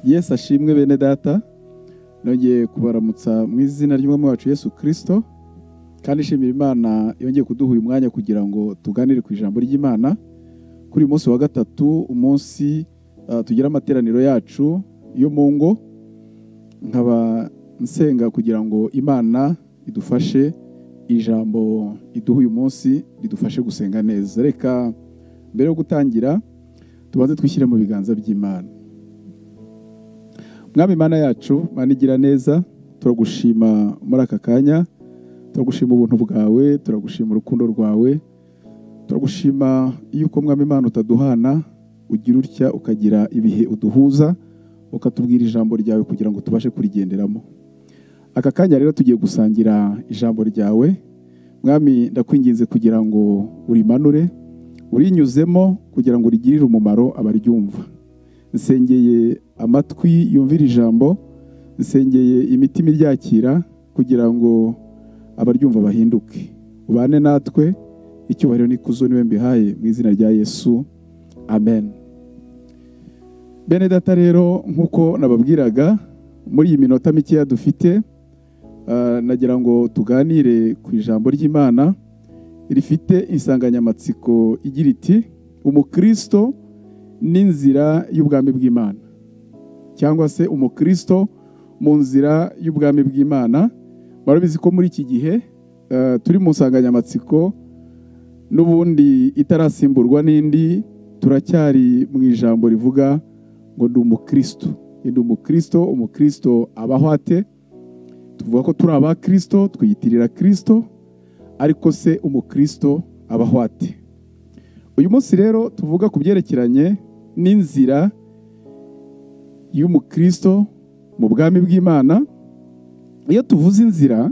yesu ashimwe bene data nongeye kubaramutsa mu izina ry'umwami wacu yesu kirisito kandi nshimira imana yongeye kuduha uyu mwanya kugira ngo tuganire ku ijambo ry'imana kuri uyu munsi wa gatatu umunsi ah, tugira amateraniro yacu yo mu ngo nkaba nsenga kugira ngo imana idufashe ijambo iduha uyu munsi ridufashe gusenga neza reka mbere yo gutangira tubanze twishyire mu biganza by'imana mwami mana yacu mana igira neza turagushima muri aka kanya turagushima ubuntu bwawe turagushima urukundo rwawe turagushima yuko mwami mana utaduhana ugira utya ukagira ibihe uduhuza ukatubwira ijambo ryawe kugira ngo tubashe kurigenderamo aka kanya rero tugiye gusangira ijambo ryawe mwami ndakwinginze kugira ngo urimanure urinyuzemo kugira ngo rigirire umumaro abaryumva nsengeye amatwi yumvira ijambo nsengeye imitima iryakira kugira ngo abaryumva bahinduke ubane natwe icyubahiro n'ikuzo niwe mbihaye mu izina rya yesu amen bene data rero nk'uko nababwiraga muri iyi minota mikeya dufite ah, nagira ngo tuganire ku ijambo ry'imana rifite insanganyamatsiko igira iti umukristo n'inzira y'ubwami bw'imana cyangwa se umukristo mu nzira y'ubwami bw'imana murabizi ko muri iki gihe eh, turi mu nsanganyamatsiko n'ubundi itarasimburwa n'indi turacyari mu ijambo rivuga ngo ndi umukristo ndi umukristo umukristo abaho ate tuvuga ko turi aba kristo twiyitirira kristo ariko se umukristo abaho ate uyu munsi rero tuvuga ku byerekeranye n'inzira y'umukristo mu bwami bw'imana iyo tuvuze inzira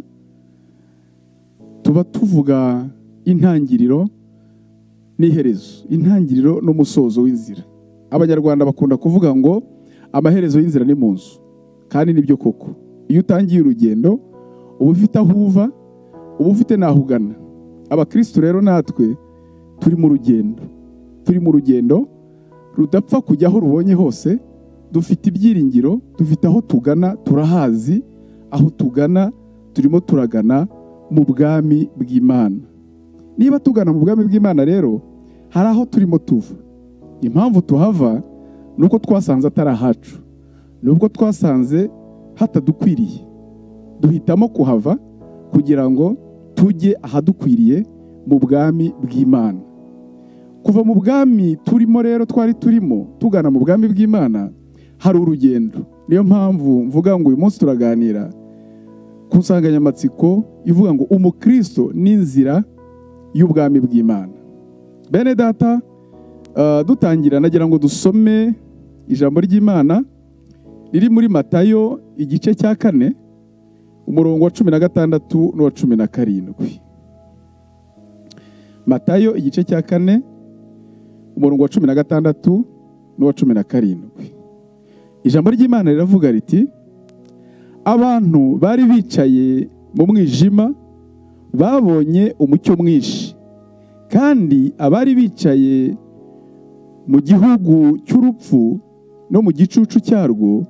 tuba tuvuga intangiriro n'iherezo intangiriro n'umusozo w'inzira abanyarwanda bakunda kuvuga ngo amaherezo y'inzira ni mu nzu kandi nibyo koko iyo utangiye urugendo uba ufite aho uva uba ufite n'aho ugana abakirisitu rero natwe turi mu rugendo turi mu rugendo rudapfa kujya aho rubonye hose dufite ibyiringiro dufite aho tugana turahazi aho tugana turimo turagana mu bwami bw'imana niba tugana mu bwami bw'imana rero hari aho turimo tuva impamvu tuhava ni uko twasanze atari ahacu ni ubwo twasanze hatadukwiriye duhitamo kuhava kugira ngo tujye ahadukwiriye mu bwami bw'imana kuva mu bwami turimo rero twari turimo tugana mu bwami bw'imana hari urugendo niyo mpamvu mvuga ngo uyu munsi turaganira ku nsanganyamatsiko ivuga ngo umukristo n'inzira y'ubwami bw'imana bene data ah, dutangira nagira ngo dusome ijambo ry'imana riri muri matayo igice cya kane umurongo wa cumi na gatandatu n'uwa cumi na karindwi matayo igice cya kane umurongo wa cumi na gatandatu n'uwa cumi na karindwi ijambo ry'imana riravuga riti abantu bari bicaye mu mwijima babonye umucyo mwinshi kandi abari bicaye mu gihugu cy'urupfu no mu gicucu cyarwo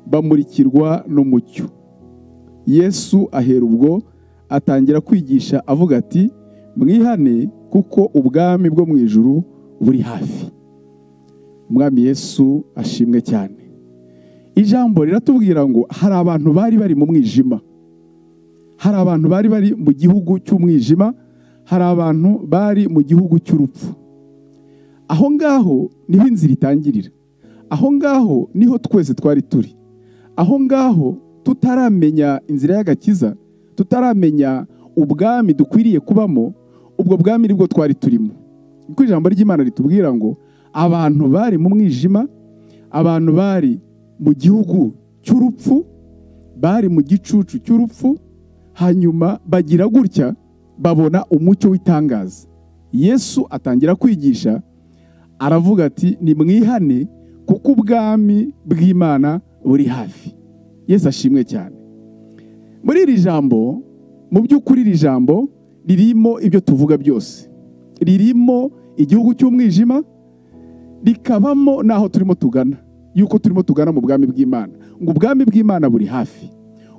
bamurikirwa n'umucyo yesu ahera ubwo atangira kwigisha avuga ati mwihane kuko ubwami bwo mu ijuru buri hafi umwami yesu ashimwe cyane ijambo riratubwira ngo hari abantu bari bari mu mwijima hari abantu bari bari mu gihugu cy'umwijima hari abantu bari mu gihugu cy'urupfu aho ngaho niho inzira itangirira aho ngaho niho twese twari turi aho ngaho tutaramenya inzira y'agakiza tutaramenya ubwami dukwiriye kubamo ubwo bwami nibwo twari turimo kuko ijambo ry'imana ritubwira ngo abantu bari mu mwijima abantu bari mu gihugu cy'urupfu bari mu gicucu cy'urupfu hanyuma bagira gutya babona umucyo w'itangaza yesu atangira kwigisha aravuga ati nimwihane kuko ubwami bw'imana buri hafi yesu ashimwe cyane muri iri jambo mu by'ukuri iri jambo ririmo ibyo tuvuga byose ririmo igihugu cy'umwijima rikabamo n'aho turimo tugana y'uko turimo tugana mu bwami bw'imana ngo ubwami bw'imana buri hafi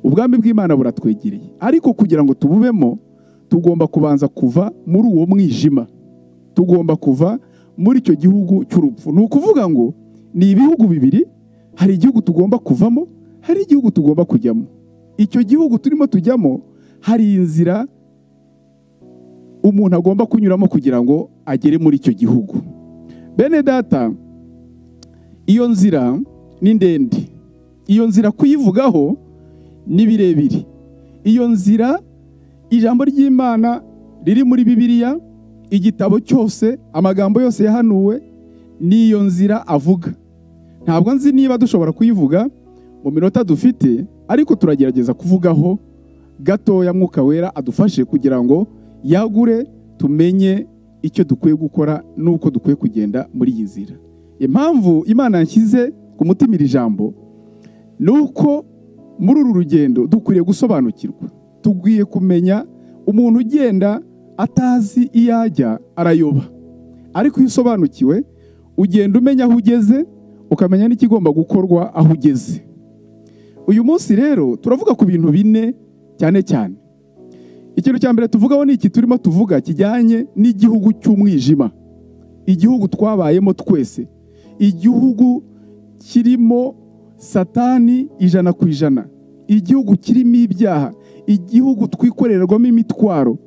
ubwami bw'imana buratwegereye ariko kugira ngo tububemo tugomba kubanza kuva muri uwo mwijima tugomba kuva muri icyo gihugu cy'urupfu ni ukuvuga ngo ni ibihugu bibiri hari igihugu tugomba kuvamo hari igihugu tugomba kujyamo icyo gihugu turimo tujyamo hari inzira umuntu agomba kunyuramo kugira ngo agere muri icyo gihugu bene data iyo nzira ni ndende iyo nzira kuyivugaho ni birebire iyo nzira ijambo ry'imana riri muri bibiliya igitabo cyose amagambo yose yahanuwe ni iyo nzira avuga ntabwo nzi niba dushobora kuyivuga mu minota dufite ariko turagerageza kuvugaho gatoya mwuka wera adufashe kugira ngo yagure tumenye icyo dukwiye gukora n'uko dukwiye kugenda muri iyi nzira impamvu imana yashyize ku mutima iri jambo ni uko muri uru rugendo dukwiriye gusobanukirwa tugwiye kumenya umuntu ugenda atazi iyo ajya arayoba ariko iyo usobanukiwe ugenda umenya aho ugeze ukamenya n'ikigomba gukorwa aho ugeze uyu munsi rero turavuga ku bintu bine cyane cyane ikintu cya mbere tuvugaho ni iki turimo tuvuga kijyanye n'igihugu cy'umwijima igihugu twabayemo twese igihugu kirimo satani ijana ku ijana igihugu kirimo ibyaha igihugu twikorerwamo imitwaro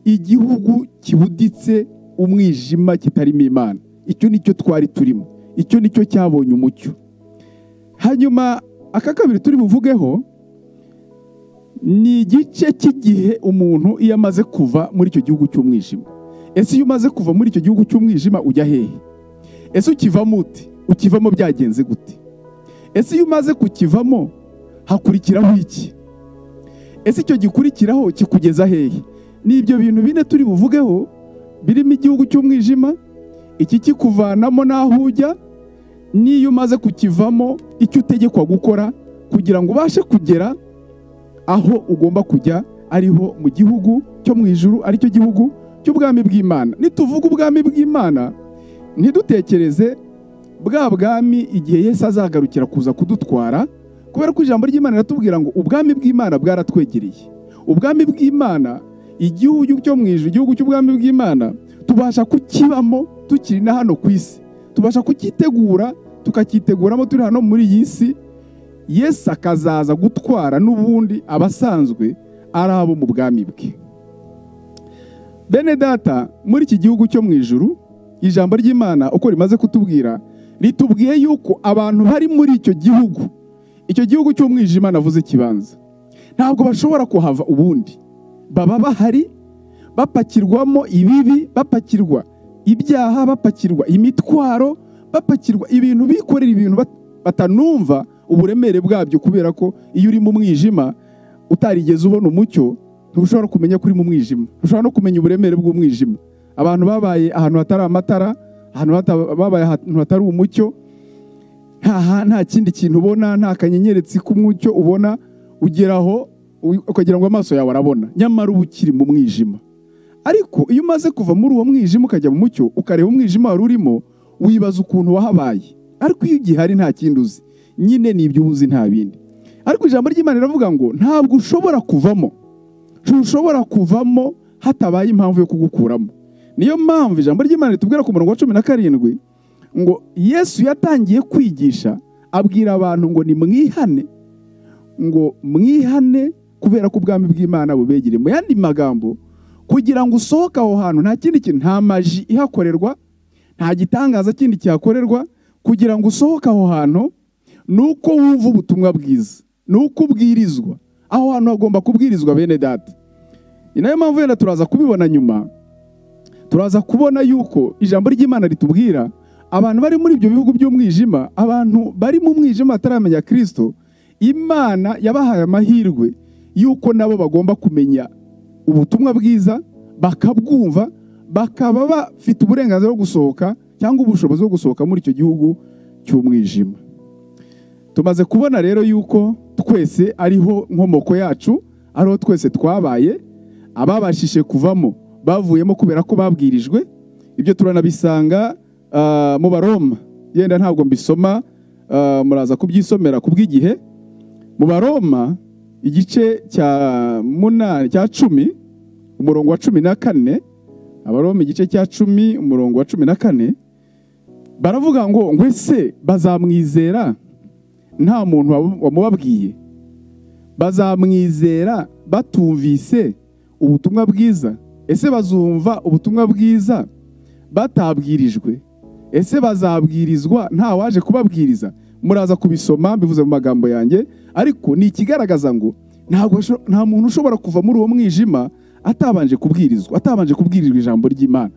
igihugu kibuditse umwijima kitarimo imana icyo ni cyo twari turimo icyo ni cyo cyabonye umucyo hanyuma aka kabiri turi buvugeho ni igice cy'igihe umuntu iyo amaze kuva muri icyo gihugu cy'umwijima ese iyo umaze kuva muri icyo gihugu cy'umwijima ujya hehe ese ukivamo uti ukivamo byagenze gute ese iyo umaze kukivamo hakurikiraho iki ese icyo gikurikiraho kikugeza hehe ni ibyo bintu bine turi buvugeho birimo igihugu cy'umwijima iki kikuvanamo n'aho ujya n'iyo umaze kukivamo icyo utegekwa gukora kugira ngo ubashe kugera aho ugomba kujya ariho mu gihugu cyo mu ijuru aricyo gihugu cy'ubwami bw'imana nituvuga ubwami bw'imana ntidutekereze bwa bwami igihe Yesu azagarukira kuza kudutwara kubera ko ijambo ry'imana riratubwira ngo ubwami bw'imana bwaratwegereye ubwami bw'imana igihugu cyo mu ijoro igihugu cy'ubwami bw'imana tubasha kukibamo tukiri na hano ku isi tubasha kukitegura tukakiteguramo turi hano muri iyi si Yesu akazaza gutwara n'ubundi abasanzwe ari abo mu bwami bwe bene data muri iki gihugu cyo mu ijoro ijambo ry'imana uko rimaze kutubwira ritubwiye yuko abantu bari muri icyo gihugu icyo gihugu cy'umwijima navuze kibanza ntabwo bashobora kuhava ubundi baba bahari bapakirwamo ibibi bapakirwa ibyaha bapakirwa imitwaro bapakirwa ibintu bikorera ibintu batanumva uburemere bwabyo kubera ko iyo uri mu mwijima utarigeze ubona umucyo ntushobora kumenya ko uri mu mwijima ntushobora no kumenya uburemere bw'umwijima abantu babaye ahantu hatari amatara babaye ahantu hatari umucyo nta kindi kintu ubona nta kanyenyeretsi k'umucyo ubona ugeraho ukagira ngo amaso yawe arabona nyamara uba ukiri mu mwijima ariko iyo umaze kuva muri uwo mwijima ukajya mu mucyo ukareba umwijima wari urimo wibaza ukuntu wahabaye ariko iyo ugihari nta kindi uzi nyine ni ibyo uzi nta bindi ariko ijambo ry'imana riravuga ngo ntabwo ushobora kuvamo ntushobora kuvamo hatabaye impamvu yo kugukuramo niyo mpamvu ijambo ry'imana ritubwira ku murongo wa cumi na karindwi ngo yesu yatangiye kwigisha abwira abantu ngo nimwihane ngo mwihane kubera ko ubwami bw'imana bubegereye mu yandi magambo kugira ngo usohoke aho hantu nta kindi kintu nta maji ihakorerwa nta gitangaza kindi kihakorerwa kugira ngo usohoke aho hantu ni uko wumva ubutumwa bwiza ni uko ubwirizwa aho hantu hagomba kubwirizwa bene data ni nayo mpamvu wenda turaza kubibona nyuma turaza kubona yuko ijambo ry'imana ritubwira abantu bari muri ibyo bihugu by'umwijima abantu bari mu mwijima bataramenya kirisito imana yabahaye amahirwe y'uko nabo bagomba kumenya ubutumwa bwiza bakabwumva bakaba bafite uburenganzira bwo gusohoka cyangwa ubushobozi bwo gusohoka muri icyo gihugu cy'umwijima tumaze kubona rero yuko twese ariho nkomoko yacu ariho twese twabaye ababashije kuvamo bavuyemo kubera ko babwirijwe ibyo turanabisanga mu baroma yenda ntabwo mbisoma ah, muraza kubyisomera ku bw'igihe mu baroma igice cya munani cya cumi umurongo wa cumi na kane abaroma igice cya cumi umurongo wa cumi na kane baravuga ngo ngo ese bazamwizera nta muntu wabu- wamubabwiye bazamwizera batumvise ubutumwa bwiza ese bazumva ubutumwa bwiza batabwirijwe ese bazabwirizwa nta waje kubabwiriza muraza kubisoma bivuze mu magambo yanjye ariko ni ikigaragaza ngo ntabwo asho- nta muntu ushobora kuva muri uwo mwijima atabanje kubwirizwa atabanje kubwirizwa ijambo ry'imana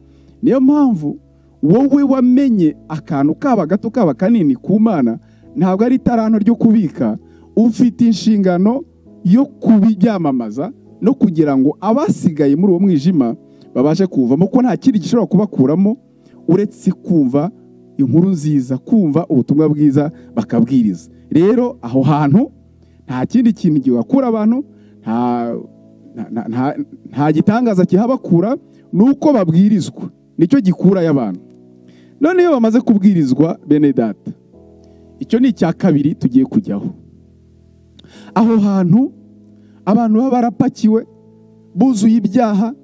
niyo mpamvu wowe wamenye akantu kaba gato kaba kanini ku mana ntabwo ari itaranto ryo kubika ufite inshingano yo kubyamamaza no kugira ngo abasigaye muri uwo mwijima babashe kuwuvamo ko nta kindi gishobora kubakuramo uretse kumva inkuru nziza kumva ubutumwa bwiza bakabwiriza rero aho hantu nta kindi kintu gihakura abantu nta nta- nta- nta- nta gitangaza kihabakura ni uko babwirizwa nicyo gikurayo abantu none iyo bamaze kubwirizwa bene data icyo ni icya kabiri tugiye kujyaho aho hantu abantu baba barapakiwe buzuye ibyaha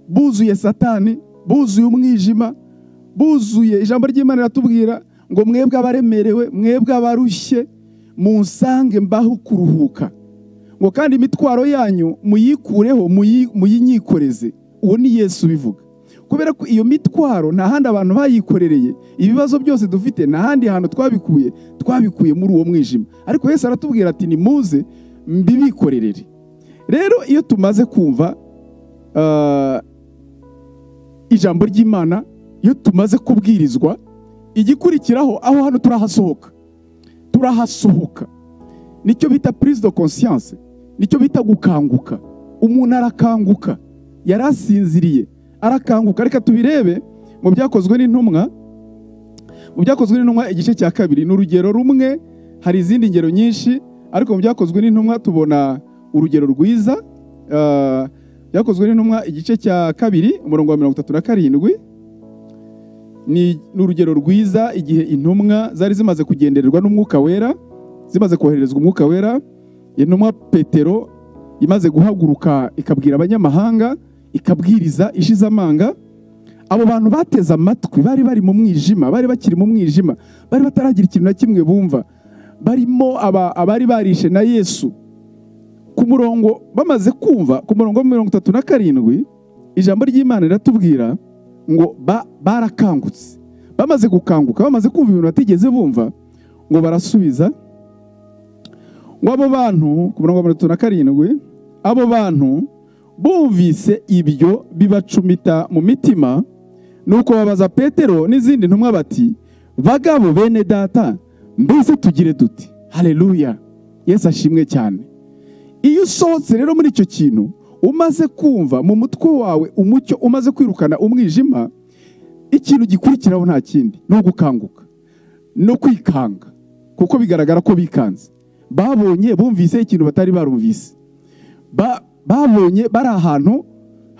buzuye satani buzuye umwijima buzuye ijambo ry'imana riratubwira ngo mwebwe abaremerewe mwebwe abarushye munsange mbaho kuruhuka ngo kandi imitwaro yanyu muyikureho muyi- muyinyikoreze uwo ni yesu ubivuga kubera ko iyo mitwaro nta handi abantu bayikorereye ibibazo byose dufite nta handi hantu twabikuye twabikuye muri uwo mwijima ariko yesu aratubwira ati nimuze mbibikorerere rero iyo tumaze kumva ah, ijambo ry'imana iyo tumaze kubwirizwa igikurikiraho aho hano turahasohoka turahasohoka nicyo bita prise de conscience nicyo bita gukanguka umuntu arakanguka yari asinziriye arakanguka reka tubirebe mu byakozwe n'intumwa mu byakozwe n'intumwa igice cya kabiri ni urugero rumwe hari izindi ngero nyinshi ariko mu byakozwe n'intumwa tubona urugero rwiza Ah, byakozwe n'intumwa igice cya kabiri umurongo wa mirongo itatu na karindwi ni ni urugero rwiza igihe intumwa zari zimaze kugendererwa n'umwuka wera zimaze kohererezwa umwuka wera intumwa petero imaze guhaguruka ikabwira abanyamahanga ikabwiriza ishize amanga abo bantu bateze amatwi bari bari mu mwijima bari bakiri mu mwijima bari bataragira ikintu na kimwe bumva barimo aba- abari barishe na yesu ku murongo bamaze kumva ku murongo wa mirongo itatu na karindwi ijambo ry'imana riratubwira ngo ba- barakangutse bamaze gukanguka bamaze kumva ibintu batigeze bumva ngo barasubiza ngo abo bantu ku murongo wa mirongo itatu na karindwi abo bantu bumvise ibyo bibacumita mu mitima nuko babaza petero n'izindi ntumwa bati bagabo bene data mbese tugire duti haleluya yesu ashimwe cyane iyo usohotse rero muri icyo kintu umaze kumva mu mutwe wawe umucyo umaze kwirukana umwijima ikintu gikurikiraho nta kindi ni ugukanguka no kwikanga kuko bigaragara ko bikanze babonye bumvise ikintu batari barumvise Ba- babonye bari ahantu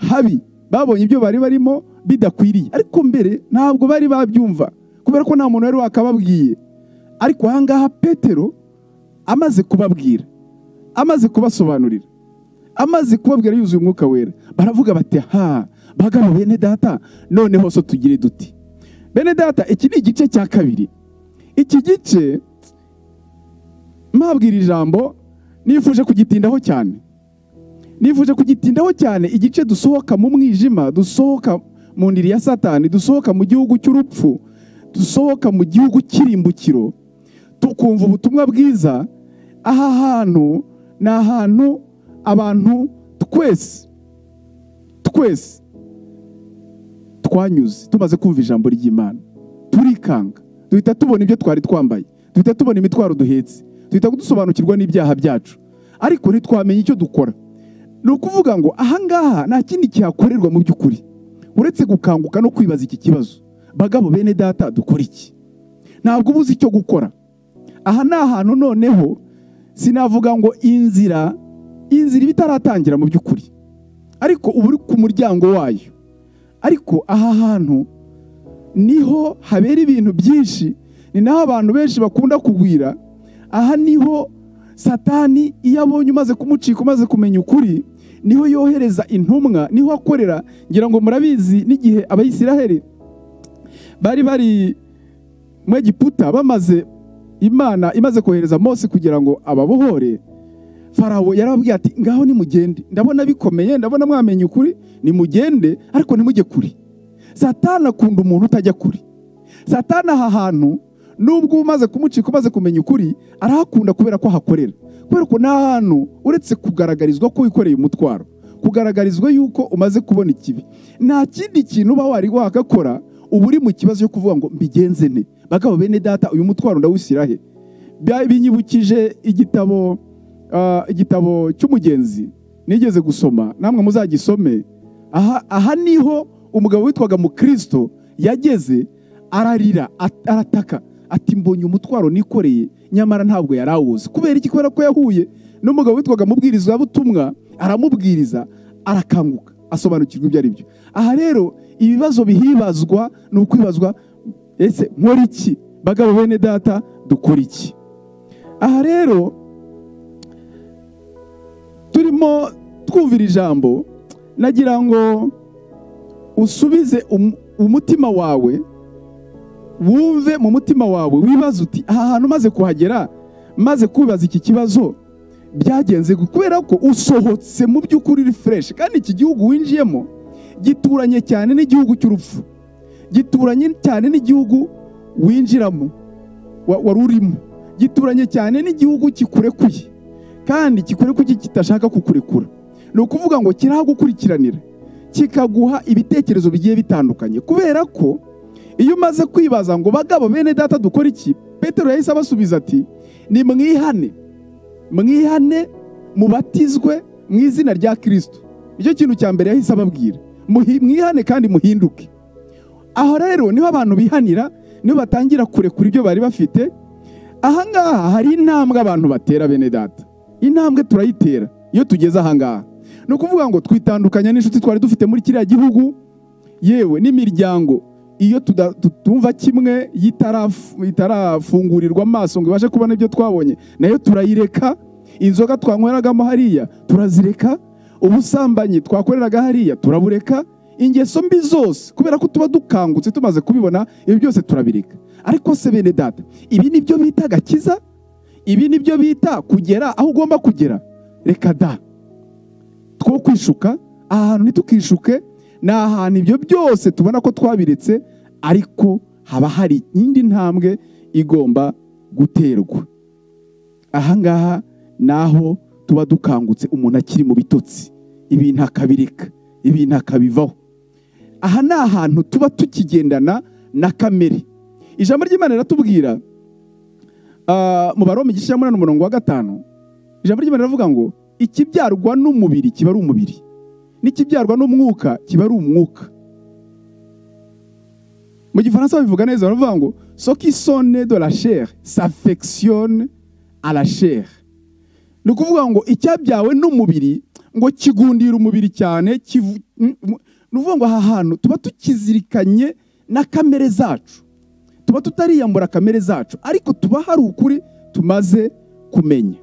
habi babonye ibyo bari barimo bidakwiriye ariko mbere ntabwo bari babyumva kubera ko nta muntu wari wakababwiye ariko ahangaha petero amaze kubabwira amaze kubasobanurira amaze kubabwira yuzuye umwuka wera baravuga bati ha bagabo bene data noneho so tugire duti bene data iki ni igice cya kabiri iki gice mpabwira ijambo nifuje kugitindaho cyane nifuje kugitindaho cyane igice dusohoka mu mwijima dusohoka mu ndiri ya satani dusohoka mu gihugu cy'urupfu dusohoka mu gihugu cy'irimbukiro tukumva ubutumwa bwiza aha hantu ni ahantu abantu twese twese twanyuze tumaze kumva ijambo ry'imana turikanga duhita tubona ibyo twari twambaye duhita tubona imitwaro duhetse duhita dusobanukirwa n'ibyaha byacu ariko ntitwamenye icyo dukora ni ukuvuga ngo ahangaha nta kindi kihakorerwa mu by'ukuri uretse gukanguka no kwibaza iki kibazo bagabo bene data dukora iki ntabwo uba uzi icyo gukora aha ni ahantu noneho sinavuga ngo inzira inzira iba itaratangira mu by'ukuri ariko uba uri ku muryango wayo ariko aha hantu niho habera ibintu byinshi ni naho abantu benshi bakunda kugwira aha niho satani iyo abonye umaze kumucika umaze kumenya ukuri niho yohereza intumwa niho akorera ngira ngo murabizi n'igihe abayisiraheli bari bari mu egiputa bamaze imana imaze kohereza mose kugira ngo ababohore farawo yarababwiye ati ngaho nimugende ndabona bikomeye ndabona mwamenye ukuri nimugende ariko ntimujye kuri satana akunda umuntu utajya kuri satana aha hantu nubwo umaze kumucika umaze kumenya ukuri arahakunda kubera ko ahakorera kubera ko nta hantu uretse kugaragarizwa ko wikoreye umutwaro kugaragarizwa yuko umaze kubona ikibi nta kindi kintu uba wari wakakora uba uri mu kibazo cyo kuvuga ngo mbigenze ne bagabo bene data uyu mutwaro ndawushyira he binyibukije igitabo ah, igitabo cy'umugenzi nigeze gusoma namwe muzagisome aha aha niho umugabo witwaga mukristo yageze ararira at- arataka ati mbonye umutwaro nikoreye nyamara ntabwo yari awuzi kubera iki kubera ko yahuye n'umugabo witwaga mubwiriza butumwa aramubwiriza arakanguka asobanukirwa ibyo ari byo aha rero ibibazo bihibazwa ni ukwibazwa ese nkora iki bagabo bene data dukora iki aha rero turimo twumvira ijambo nagira ngo usubize um- umutima wawe wumve mu mutima wawe wibaze uti aha hantu maze kuhagera maze kubaza iki kibazo byagenze gute?" kubera ko usohotse mu by'ukuri uri fureshi kandi iki gihugu winjiyemo gituranye cyane n'igihugu cy'urupfu gituranye cyane n'igihugu winjiramo wa- wari urimo gituranye cyane n'igihugu kikurekuye kandi kikurekuye kitashaka kukurekura ni ukuvuga ngo kirahagukurikiranira kikaguha ibitekerezo bigiye bitandukanye kubera ko iyo umaze kwibaza ngo bagabo bene data dukora iki petero yahise abasubiza ati ni mwihane mwihane mubatizwe mu izina rya kirisito nicyo kintu cya mbere yahise ababwira Muhi- mwihane kandi muhinduke aho rero niho abantu bihanira niho batangira kurekura ibyo bari bafite ahangaha hari intambwe abantu batera bene data intambwe turayitera iyo tugeze ahangaha ni ukuvuga ngo twitandukanya n'inshuti twari dufite muri kiriya gihugu yewe n'imiryango iyo tuda- tutumva kimwe yitaraf- itarafungurirwa amaso ngo ibashe kubona ibyo twabonye nayo turayireka inzoga twanyweragamo hariya turazireka ubusambanyi twakoreraga hariya turabureka ingeso mbi zose kubera ko tuba dukangutse tumaze kubibona ibi byose turabireka ariko se bene data ibi ni byo bita agakiza ibi ni byo bita kugera aho ugomba kugera reka da two kwishuka aha hantu ntitukishuke ni ahantu ibyo byose tubona ko twabiretse ariko haba hari indi ntambwe igomba guterwa ahangaha naho tuba dukangutse umuntu akiri mu bitotsi ibintu akabireka ibintu akabivaho aha ni ahantu tuba tukigendana na kamere ijambo ry'imana riratubwira ah, mu baroma igice cya munani umurongo wa gatanu ijambo ry'imana riravuga ngo ikibyarwa n'umubiri kiba ari umubiri n'ikibyarwa n'umwuka kiba ari umwuka mu gifaransa babivuga neza baravuga ngo soki sone de la chair s'affectionne à la chair ni ukuvuga ngo icyabyawe n'umubiri ngo kigundira umubiri cyane kivu- m- m- ni ukuvuga ngo aha hantu tuba tukizirikanye na kamere zacu tuba tutariyambura kamere zacu ariko tuba hari ukuri tumaze kumenya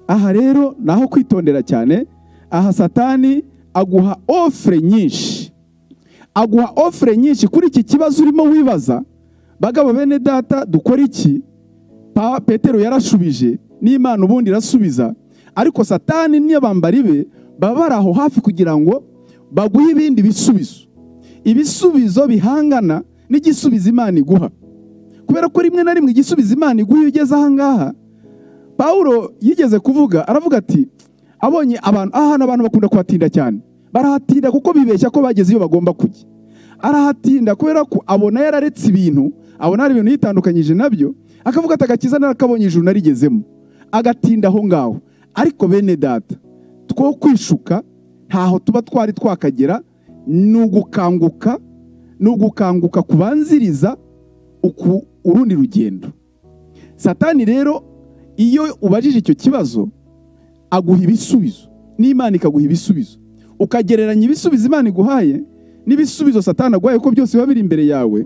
aha rero ni aho kwitondera cyane aha satani aguha ofure nyinshi aguha ofure nyinshi kuri iki kibazo urimo wibaza bagabo bene data dukora iki Pa- petero yarashubije n'imana ubundi irasubiza ariko satani n'abambari be baba bari aho hafi kugira ngo baguhe ibindi bisubizo ibisubizo bihangana n'igisubizo imana iguha kubera ko rimwe na rimwe igisubizo imana iguha iyo ugeze ahangaha pawulo yigeze kuvuga aravuga ati abonye abantu aha hantu abantu bakunda kuhatinda cyane barahatinda kuko bibeshya ko bageze iyo bagomba kujya arahatinda kubera ko abona yararetse ibintu abona hari ibintu yitandukanyije nabyo akavuga ati agakiza narakabonye ijuru narigezemo agatinda aho ngaho ariko bene data two kwishuka ntaho tuba twari twakagera ni ugukanguka ni ugukanguka kubanziriza uku urundi rugendo satani rero iyo ubajije icyo kibazo aguha ibisubizo n'imana ikaguha ibisubizo ukagereranya ibisubizo imana iguhaye n'ibisubizo satani aguhaye ko byose biba biri imbere yawe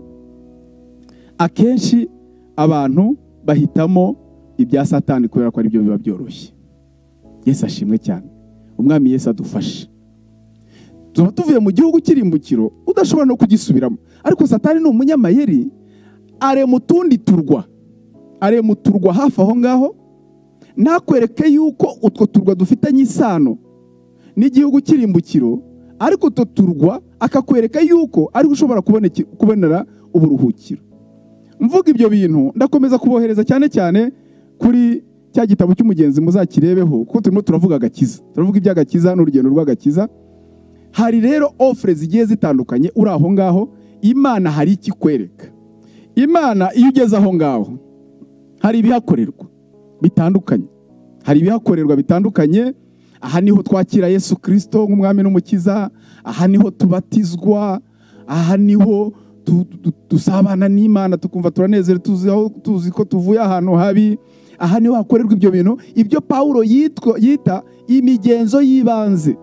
akenshi abantu bahitamo ibya satani kubera ko aribyo biba byoroshye yesu ashimwe cyane umwami yesu adufashe tuba tuvuye mu gihugu cy'irimbukiro udashobora no kugisubiramo ariko satani ni umunyamayeri are mu tundi turwa are mu turwa hafi aho ngaho ntakwereke yuko utwo turwa dufitanye isano n'igihugu cy'irimbukiro ariko utwo turwa akakwereka yuko ariwe ushobora kuboneke- kubonera uburuhukiro mvuga ibyo bintu ndakomeza kubohereza cyane cyane kuri cya gitabo cy'umugenzi muzakirebeho kuko turimo turavuga agakiza turavuga iby'agakiza n'urugendo rw'agakiza hari rero ofure zigiye zitandukanye uri aho ngaho imana hari icyo ikwereka imana iyo ugeze aho ngaho hari ibihakorerwa bitandukanye hari ibihakorerwa bitandukanye aha niho twakira yesu kirisito nk'umwami n'umukiza aha niho tubatizwa aha niho tu- tu- dusabana n'imana tukumva turanezerewe tuzi aho- tuzi ko tuvuye ahantu habi aha niho hakorerwa ibyo bintu ibyo pawulo yitwa- yita imigenzo y'ibanze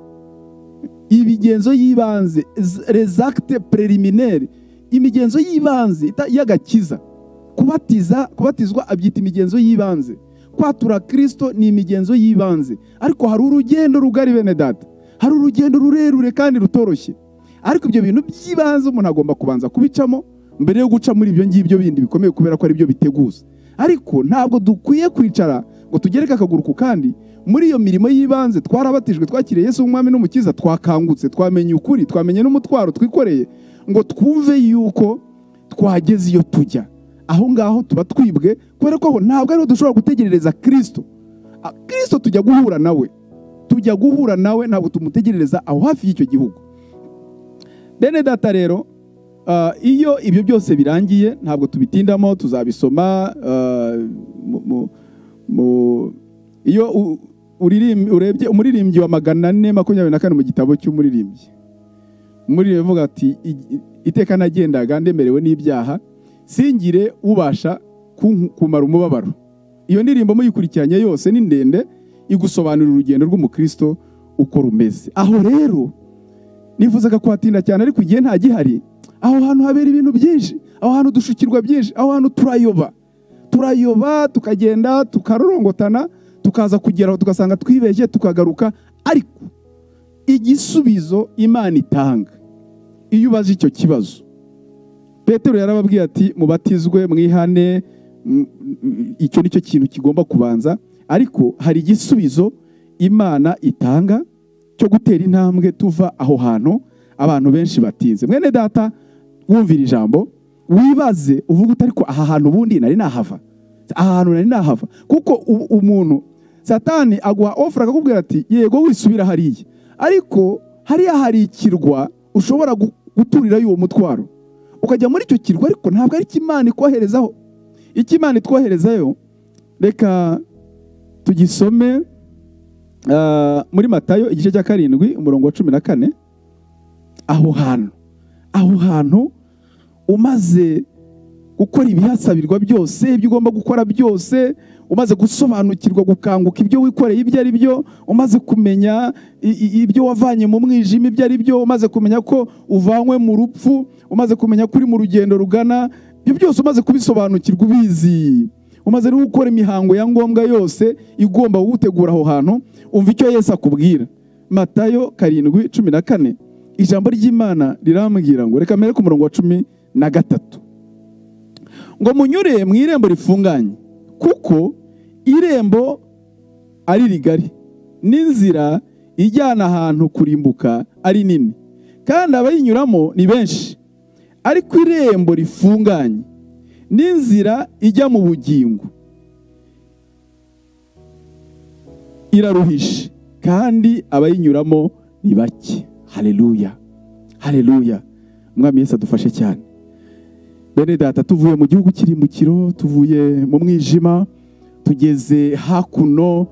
imigenzo y'ibanze rezakite prelimineri imigenzo y'ibanze ita- y'agakiza kubatiza kubatizwa abyita imigenzo y'ibanze kwatura kirisito ni imigenzo y'ibanze ariko hari urugendo rugari bene data hari urugendo rurerure kandi rutoroshye ariko ibyo bintu by'ibanze umuntu agomba kubanza kubicamo mbere yo guca muri ibyo ngibyo bindi bikomeye kubera ko ari byo biteguza ariko ntabwo dukwiye kwicara ngo tugereke akaguru ku kandi muri iyo mirimo y'ibanze twarabatijwe twakiriye Yesu umwami n'umukiza twakangutse twamenye ukuri twamenye n'umutwaro twikoreye ngo twumve yuko twageze iyo tujya aho ngaho tuba twibwe kubera ko aho ntabwo ariho dushobora gutegerereza kirisito Ah, kirisito tujya guhura nawe tujya guhura nawe ntabwo tumutegerereza aho hafi y'icyo gihugu bene data rero ah, iyo ibyo byose birangiye ntabwo tubitindamo tuzabisoma ah, mu- mu- mu- iyo u- uririm- urebye umuririmbyi wa magana ane makumyabiri na kane mu gitabo cy'umuririmbyi umuririmbyi avuga ati "I- iteka nagendaga ndemerewe n'ibyaha singire ubasha kunku- kumara umubabaro iyo ndirimbo muyikurikiranye yose ni ndende igusobanurira urugendo rw'umukristo uko rumeze aho rero nifuzaga kuhatinda cyane ariko igihe nta gihari aho hantu habera ibintu byinshi aho hantu dushukirwa byinshi aho hantu turayoba turayoba tukagenda tukarorongotana tukaza kugeraho tugasanga twibeshye tukagaruka ariko igisubizo imana itanga iyo ubaze icyo kibazo petero yarababwiye ati mubatizwe mwihane m- m- icyo ni cyo kintu kigomba kubanza ariko hari igisubizo imana itanga cyo gutera intambwe tuva aho hantu abantu benshi batinze mwene data wumvira ijambo wibaze uvuga uti ariko aha hantu ubundi nari nahava aha hantu nari nahava kuko u- umuntu satani aguha ofura akakubwira ati yego wisubira hariya ariko hariya hari ikirwa ushobora gu- guturirayo uwo mutwaro ukajya muri icyo kirwa ariko ntabwo ari imana ikwoherezaho icyo imana itwoherezayo reka tugisome ah, muri matayo igice cya karindwi umurongo wa cumi na kane aho hantu aho hantu umaze gukora ibihasabirwa byose ibyo ugomba gukora byose umaze gusobanukirwa gukanguka ibyo wikoreye ibyo ari byo umaze kumenya i- i- ibyo wavanye mu mwijima ibyo ari byo umaze kumenya ko uvanywe mu rupfu umaze kumenya ko uri mu rugendo rugana ibyo byose umaze kubisobanukirwa ubizi umaze no gukora imihango ya ngombwa yose igomba kugutegura aho hantu umva icyo yesu akubwira matayo karindwi cumi na kane ijambo ry'imana rirambwira ngo reka mbere ku murongo wa cumi na gatatu ngo munyure mu irembo rifunganye kuko irembo ari rigari n'inzira ijyana ahantu kurimbuka ari nini kandi abayinyuramo ni benshi ariko irembo rifunganye n'inzira ijya mu bugingo iraruhishe kandi abayinyuramo ni bake haleluya haleluya umwami yesu adufashe cyane bene data tuvuye mu gihugu cy'irimbukiro tuvuye mu mwijima tugeze hakuno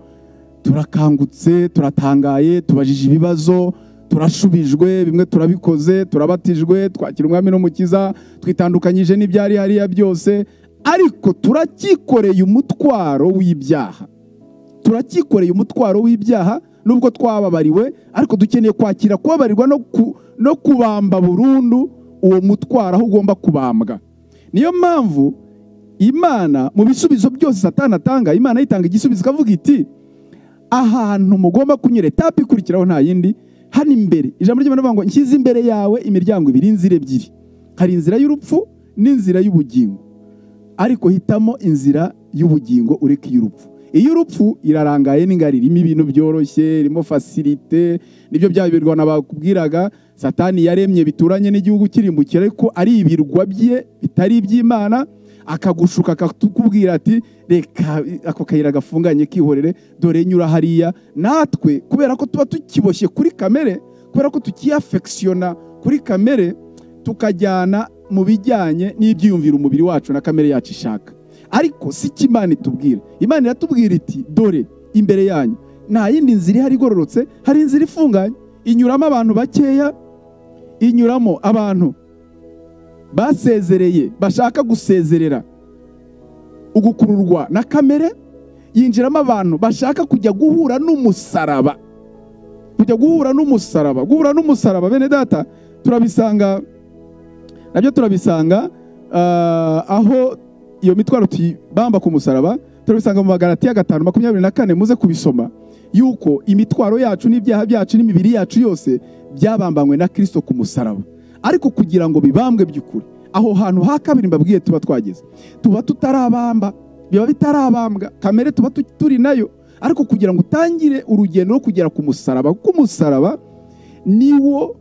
turakangutse turatangaye tubajije ibibazo turashubijwe bimwe turabikoze turabatijwe twakira umwami n'umukiza twitandukanyije n'ibyari hariya byose ariko turacyikoreye umutwaro w'ibyaha turacyikoreye umutwaro w'ibyaha nubwo twababariwe ariko dukeneye kwakira kubabarirwa no, ku, no kubamba burundu uwo mutwaro aho ugomba kubambwa niyo mpamvu imana mu bisubizo byose satana atanga imana yitanga igisubizo ikavuga iti ahantu mugomba kunyura etape ikurikiraho nta yindi hano imbere ijambo ry'imana rivuga ngo nshyize imbere yawe imiryango ibiri inzira ebyiri hari inzira y'urupfu n'inzira y'ubugingo ariko hitamo inzira y'ubugingo ureke iy'urupfu iy'urupfu irarangaye n'ingari irimo ibintu byoroshye irimo fasirite nibyo bya birwa nabakubwiraga satani yaremye bituranye n'igihugu kirimbukira ariko ari ibirwa bye bitari iby'imana akagushuka akakubwira ati reka ako kayira gafunganye kihorere dore nyura hariya natwe kubera ko tuba tukiboshye kuri kamere kubera ko tukiyafekisiyona kuri kamere tukajyana mu bijyanye n'ibyiyumviro umubiri wacu na kamere yacu ishaka ariko si cyo imana itubwira imana iratubwira iti dore imbere yanyu nta yindi nzira ihari igororotse hari inzira ifunganye inyuramo abantu bakeya inyuramo abantu basezereye bashaka gusezerera ugukururwa na kamere yinjiramo abantu bashaka kujya guhura n'umusaraba kujya guhura n'umusaraba guhura n'umusaraba bene data turabisanga nabyo turabisanga aho iyo mitwaro tuyibamba ku musaraba turabisanga mu magarati ya gatanu makumyabiri na kane muze kubisoma yuko imitwaro yacu n'ibyaha byacu n'imibiri yacu yose byabambanywe na kirisito ku musaraba ariko kugira ngo bibambwe by'ukuri aho hantu ha kabiri mbabwiye tuba twageze tuba tutarabamba biba bitarabambwa kamere tuba turi nayo ariko kugira ngo utangire urugendo rwo kugera ku musaraba kuko umusaraba niwo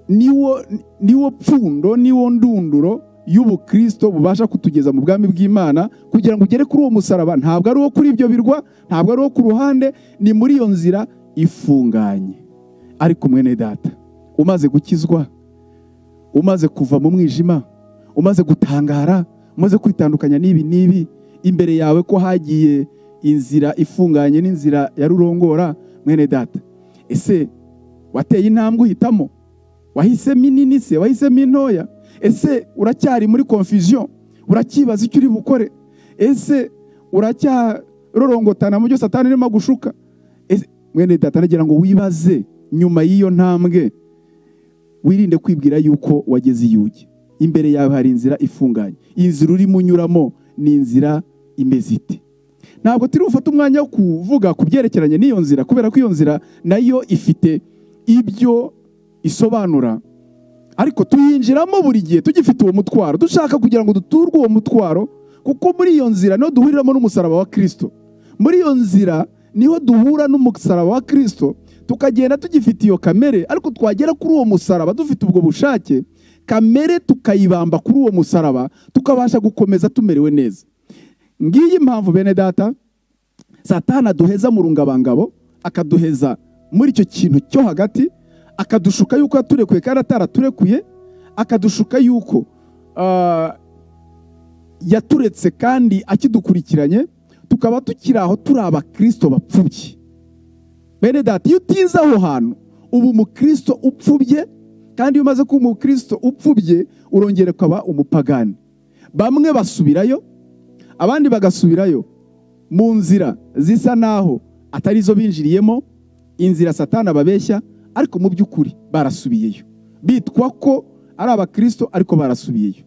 niwo niwo pfundo niwo ndunduro y'ubukristo bubasha kutugeza mu bwami bw'imana kugira ngo ugere kuri uwo musaraba ntabwo ari uwo kuri ibyo birwa ntabwo ari uwo ku ruhande ni muri iyo nzira ifunganye ariko mwene data umaze gukizwa umaze kuva mu mwijima umaze gutangara umaze kwitandukanya n'ibi n'ibi imbere yawe ko hagiye inzira ifunganye n'inzira ya rurongora mwene data ese wateye intambwe uhitamo wahisemo inini se wahisemo intoya ese uracyari muri confusion uracyibaza icyo uri bukore ese uracyarorongotana mu byo satani irimo gushuka mwene data nagira ngo wibaze nyuma y'iyo ntambwe wirinde kwibwira yuko wageze iyugi imbere yawe hari inzira ifunganye iyi nzira urimo unyuramo ni inzira imeze ite ntabwo turi bufate umwanya wo kuvuga ku byerekeranye n'iyo nzira kubera ko iyo nzira nayo ifite ibyo isobanura ariko tuyinjiramo buri gihe tugifite uwo mutwaro dushaka kugira ngo duturwe uwo mutwaro kuko muri iyo nzira niho duhuriramo n'umusaraba wa kirisito muri iyo nzira niho duhura n'umusaraba wa kirisito tukagenda tugifite iyo kamere ariko twagera kuri uwo musaraba dufite ubwo bushake kamere tukayibamba kuri uwo musaraba tukabasha gukomeza tumerewe neza ngiyi impamvu bene data satana aduheza mu rungabangabo akaduheza muri icyo kintu cyo hagati akadushuka yuko yaturekuye kandi ataraturekuye akadushuka yuko yaturetse kandi akidukurikiranye tukaba tukiri aho turi abakirisito bapfubye bene data iyo utize aho hantu uba umukristo upfubye kandi iyo umaze kuba umukristo upfubye urongera ukaba umupagani bamwe basubirayo abandi bagasubirayo mu nzira zisa naho atari zo binjiriyemo inzira satana babeshya ariko mu by'ukuri barasubiyeyo bitwa ko ari abakirisito ariko barasubiyeyo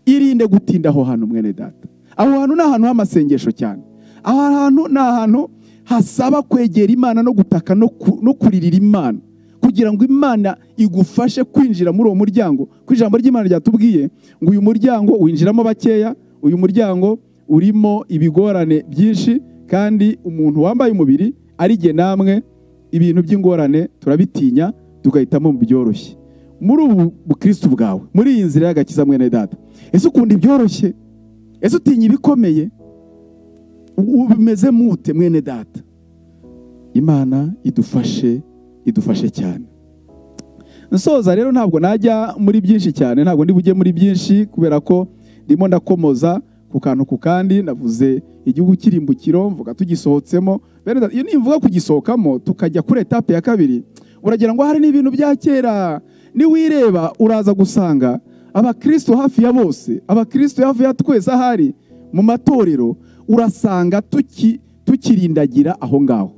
irinde gutinda aho hantu mwene data aho hantu ni ahantu h'amasengesho cyane aho hantu ni ahantu hasaba kwegera imana no gutaka no kuririra imana kugira ngo imana igufashe kwinjira muri uwo muryango ku ijambo ry'imana ryatubwiye ngo uyu muryango winjiramo bakeya uyu muryango urimo ibigorane byinshi kandi umuntu wambaye umubiri arigiye namwe ibintu by'ingorane turabitinya tugahitamo mu byoroshye muri ubu bukristo bwawe muri iyi nzira y'agakiza mwene data ese ukunda ibyoroshye ese utinya ibikomeye ubimeze mute mwene data imana idufashe idufashe cyane nsoza rero ntabwo najya muri byinshi cyane ntabwo ndi bujye muri byinshi kubera ko ndimo ndakomoza ku kantu ku kandi navuze igihugu kirimbukiro mvuga tugisohotsemo iyo nimvuga kugisohokamo tukajya kuri etape ya kabiri uragira ngo hari n'ibintu bya kera niwireba uraza gusanga abakristo hafi ya bose abakristo hafi ya twese ahari mu matorero urasanga tukirindagira aho ngaho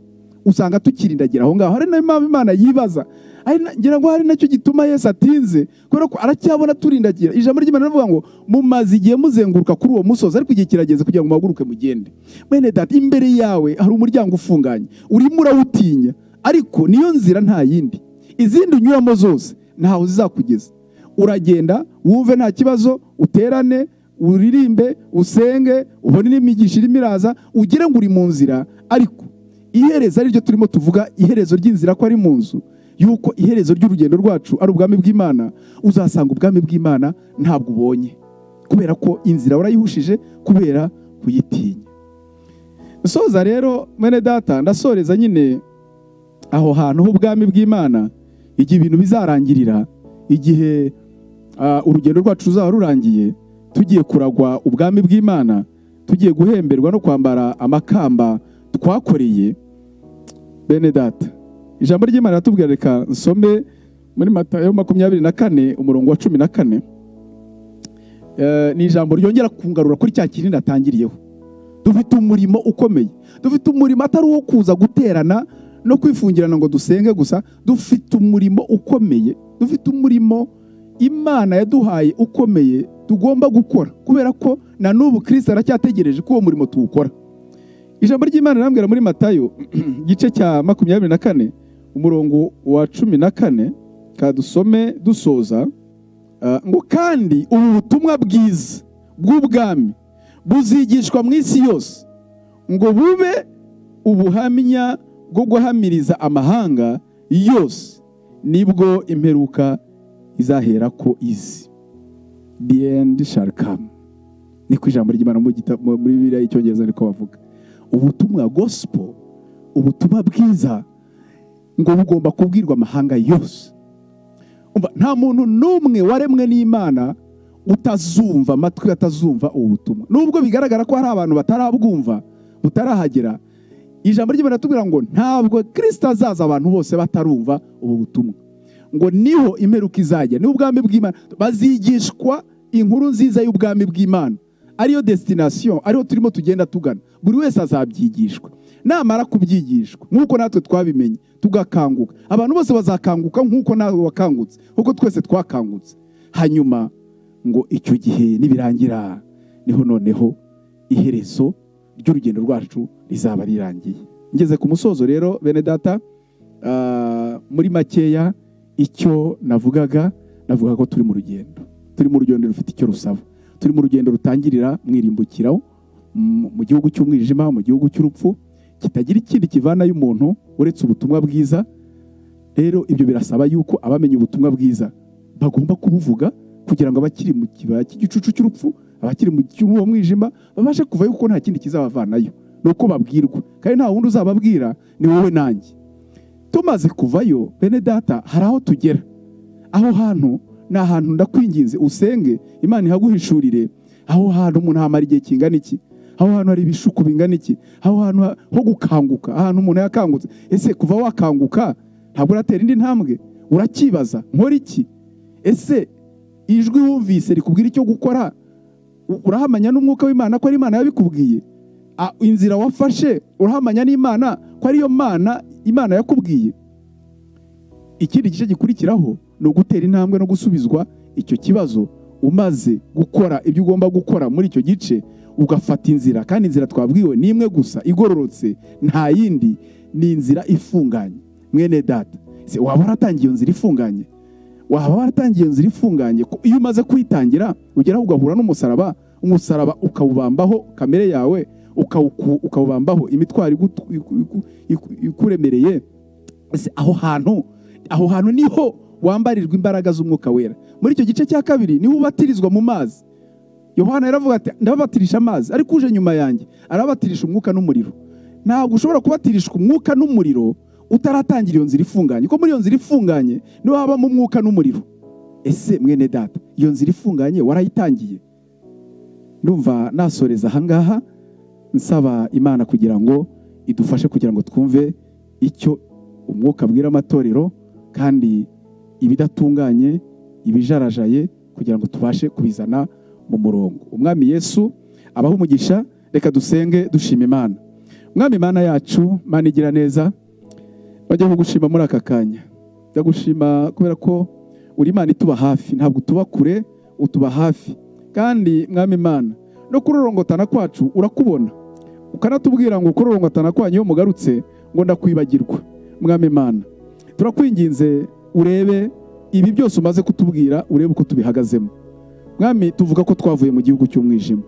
usanga tukirindagira aho ngaho hari nayo mpamvu imana yibaza ari na- ngira ngo hari nacyo gituma yesu atinze kubera ko aracyabona turindagira ijambo ry'imana rivuga ngo mumaze igihe muzenguruka kuri uwo musozi ariko igihe kirageze kugira ngo muhaguruke mugende mwene data imbere yawe hari umuryango ufunganye urimo urawutinya ariko niyo nzira nta yindi izindi unyuramo zose ntawe zizakugeza uragenda wumve nta kibazo uterane uririmbe usenge ubone n'imigisha irimo iraza ugire ngo uri mu nzira ariko iherezo ari ryo turimo tuvuga iherezo ry'inzira ko ari mu nzu yuko iherezo ry'urugendo rwacu ari ubwami bw'imana uzasanga ubwami bw'imana ntabwo ubonye kubera ko inzira warayihushije kubera kuyitinya nsoza rero mwene data ndasoreza nyine aho hantu h'ubwami bw'imana igihe ibintu bizarangirira igihe ah, urugendo rwacu ruzaba rurangiye tugiye kuragwa ubwami bw'imana tugiye guhemberwa no kwambara amakamba twakoreye bene data ijambo ry'imana riratubwira reka nsome muri matayo makumyabiri na kane umurongo wa cumi na kane Eh, ni ijambo ryongera kungarura kuri cya kinini natangiriyeho dufite umurimo ukomeye dufite umurimo atari uwo kuza guterana no kwifungirana ngo dusenge gusa dufite umurimo ukomeye dufite umurimo imana yaduhaye ukomeye tugomba gukora kubera ko na n'ubu kirisita aracyategereje ko uwo murimo tuwukora ijambo ry'imana rirambwira muri matayo igice cya makumyabiri na kane umurongo wa cumi na kane kadusome dusoza Ah, ngo kandi ubu butumwa bwiza bw'ubwami buzigishwa mu isi yose ngo bube ubuhamya bwo guhamiriza amahanga yose nibwo imperuka izahera ko izi the end shall come ni ku ijambo ry'imana mu gita- mu- muri biriya y'icyongereza niko bavuga ubutumwa gospel ubutumwa bwiza ngo bugomba kubwirwa amahanga yose Umva, nta muntu n'umwe waremwe n'imana utazumva amatwi atazumva ubu butumwa nubwo bigaragara ko hari abantu batarabwumva butarahagera ijambo ry'imana ritubwira ngo ntabwo kirisita azaza abantu bose batarumva ubu butumwa ngo niho imperuka izajya n'ubwami bw'imana bazigishwa inkuru nziza y'ubwami bw'imana ariyo desitinasiyo ariyo turimo tugenda tugana buri wese azabyigishwa namara kubyigishwa nk'uko natwe twabimenye tugakanguka abantu bose bazakanguka nk'uko nawe wakangutse nk'uko twese twakangutse hanyuma ngo icyo gihe nibirangira niho noneho iherezo ry'urugendo rwacu rizaba rirangiye ngeze ku musozo rero bene data ah, muri makeya icyo navugaga navuga ko turi mu rugendo turi mu rugendo rufite icyo rusaba turi mu rugendo rutangirira mu irimbukiro mu mu gihugu cy'umwijima mu gihugu cy'urupfu kitagira ikindi kivana y'umuntu uretse ubutumwa bwiza rero ibyo birasaba yuko abamenye ubutumwa bwiza bagomba kubuvuga kugira ngo abakiri mu kibaya cy'igicucu cy'urupfu abakiri mu cy'uwo mwijima babashe kuvayo kuko nta kindi kizabavanayo ni uko babwirwa kandi nta wundi uzababwira ni wowe nanjye tumaze kuvayo bene data hari aho tugera aho hantu ni ahantu ndakwinginze usenge imana ihaguhishurire aho hantu umuntu hamara igihe kingana iki aho hantu hari ibishuko bingana iki aho hantu ha- ho gukanguka ahantu umuntu yakangutse ese kuva wakanguka ntabwo uratera indi ntambwe uracyibaza nkora iki ese ijwi wumvise rikubwira icyo gukora u- urahamanya n'umwuka w'imana ko ari imana yabikubwiye A- inzira wafashe urahamanya n'imana ko ariyo mana imana yakubwiye ikindi gice gikurikiraho ni ugutera intambwe no gusubizwa icyo kibazo umaze gukora ibyo ugomba gukora muri icyo gice ugafata inzira kandi inzira twabwiwe ni imwe gusa igororotse nta yindi ni inzira ifunganye mwene data Se, waba waratangiye iyo nzira ifunganye waba waratangiye iyo nzira ifunganye ko iyo umaze kuyitangira ugeraho ugahura n'umusaraba umusaraba ukawubambaho kamere yawe ukawuku- ukawubambaho imitwaro igutu- iku- iku- iku- ikuremereye Ese aho hantu aho hantu niho wambarirwa imbaraga z'umwuka wera muri icyo gice cya kabiri niho ubatirizwa mu mazi yohana yaravuga ati ndababatirisha amazi ariko uje nyuma yanjye arabatirisha umwuka n'umuriro ntabwo ushobora kubatirishwa umwuka n'umuriro utaratangira iyo nzira ifunganye kuko muri iyo nzira ifunganye niho habamo umwuka n'umuriro ese mwene data iyo nzira ifunganye warayitangiye ndumva nasoreza ahangaha nsaba imana kugira ngo idufashe kugira ngo twumve icyo umwuka abwira amatorero kandi ibidatunganye ibijarajaye kugira ngo tubashe kubizana mu murongo umwami yesu abaha umugisha reka dusenge dushima imana umwami imana yacu mana igira neza bajya kugushima muri aka kanya ndagushima kubera ko uri imana ituba hafi ntabwo utuba kure utuba hafi kandi mwami imana no kurorongotana kwacu urakubona ukanatubwira ngo kurorongotana kwanyu iyo mugarutse ngo ndakwibagirwa mwami imana turakwinginze urebe ibi byose umaze kutubwira urebe uko tubihagazemo mwami tuvuga ko twavuye mu gihugu cy'umwijima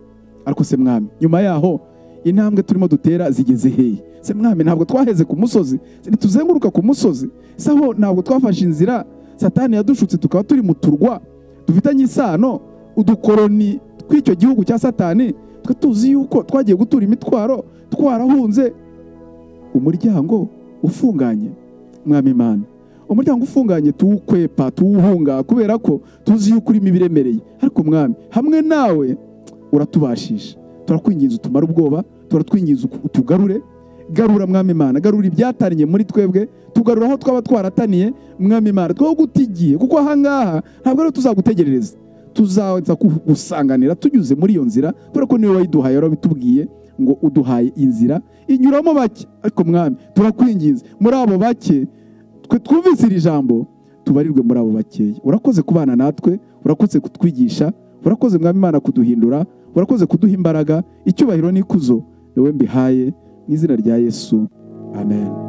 ariko se mwami nyuma yaho intambwe turimo dutera zigeze hehe se mwami ntabwo twaheze ku musozi ntituzenguruka ku musozi saho ntabwo twafashe inzira satani yadushutse tukaba turi mu turwa dufitanye isano udukoroni tw'icyo gihugu cya satani twe tuzi yuko twagiye gutura imitwaro twarahunze umuryango ufunganye mwami imana umuryango ufunganye tuwukwepa tuwuhunga kubera ko tuzi yuko urimo ibiremereye ariko mwami hamwe nawe uratubashisha turakwinginza utumara ubwoba turatwinginza utugarure garura mwami imana garura ibyataniye muri twebwe tugarura aho twaba twarataniye mwami imana two gutigiye kuko ahangaha ntabwo ariho tuzagutegerereza tuzaza kugusanganira tunyuze muri iyo nzira kubera ko niwe wayiduhaye warabitubwiye ngo uduhaye inzira inyuramo bake ariko mwami turakwinginze muri abo bake twe twumvise iri jambo tubarirwe muri abo bakeya urakoze kubana natwe urakoze kutwigisha urakoze mwami imana kuduhindura urakoze kuduha imbaraga icyubahiro n'ikuzo niwe mbihaye mu izina rya yesu amen